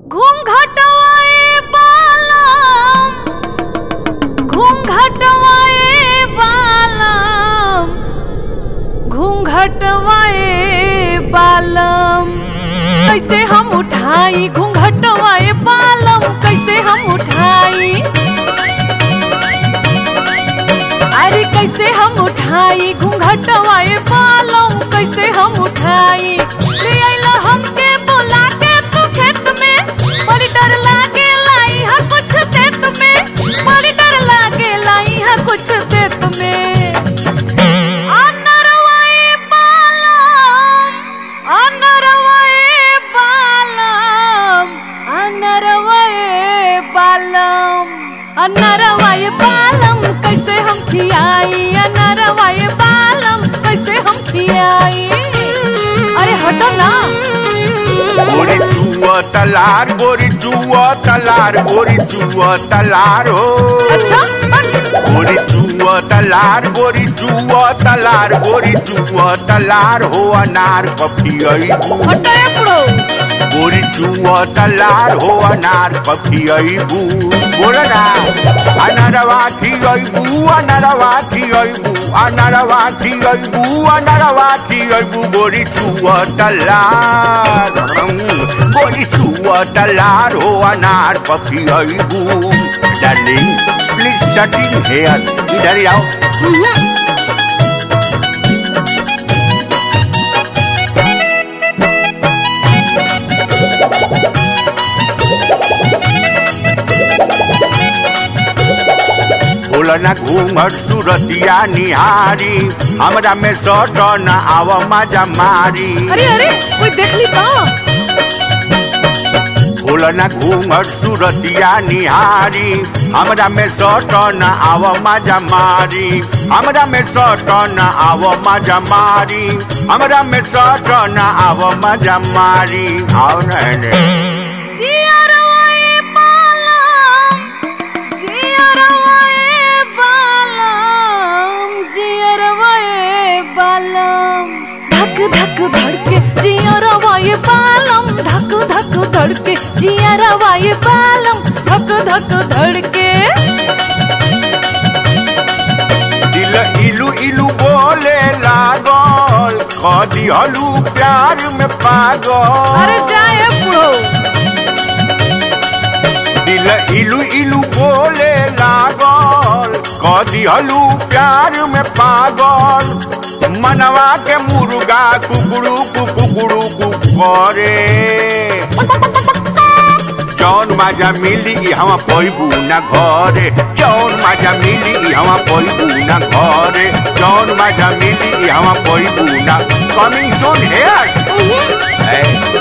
घूंघटवाए बालम घूंघटवाए बालम घूंघटवाए बालम कैसे हम उठाई घूंघटवाए बालम कैसे हम उठाई अरे कैसे हम उठाई घूंघटवाए बालम कैसे हम उठाई ले आइला हमके बोला के तू खेत में बड़ी डर लागे लाई हा कुछ देत में बड़ी डर लागे लाई हा कुछ देत में अनरवाए बालम अनरवाए बालम अनरवाए बालम अनरवाए बालम कैसे हम खियाई अनरवाए बालम कैसे हम खियाई अरे हटो ना गोरी चुआ तलार गोरी चुआ तलार गोरी चुआ तलार हो अच्छा हट। गोरी चुआ तलार गोरी चुआ तलार गोरी चुआ तलार हो अनार पपी अईबू हटो एकड़ो गोरी चुआ तलार हो अनार पपी अईबू बोल ना अनरवा की अईबू अनरवा की अईबू अनरवा की अईबू अनरवा की अईबू गोरी चुआ तलार हम्म, गोरी चुआ तलार हो अनार पपी अईबू डार्लिंग प्लीज सट इन हेयर इधर ही आओ बोलना घूमर सुरतिया निहारी हमरा में सट न आव मजा मारी अरे अरे कोई देख ली तो बोलना घूमर सुरतिया निहारी हमरा में सट न आव मजा मारी हमरा में सट न आव मजा मारी हमरा में सट न आव मजा मारी आओ न जियरवाए बालम जियरवाए बालम जियरवाए बालम धक धक धड़के जियरवाए बालम धक धक धड़के जियरवाए बालम धक धक धड़के दिल इलू इलू बोले लागल कदी हलू प्यार में पागल अरे जाए बुढ़ो दिल इलू इलू बोले लागल कदी हलू प्यार में पागल मनवा के मुर्गा कुकड़ू कुकड़ू करे जौन माजा मिली ई हवा पैबू ना घरे जौन माजा मिली ई हवा पैबू ना घरे जौन माजा मिली ई हवा पैबू ना कमिंग सोन हेयर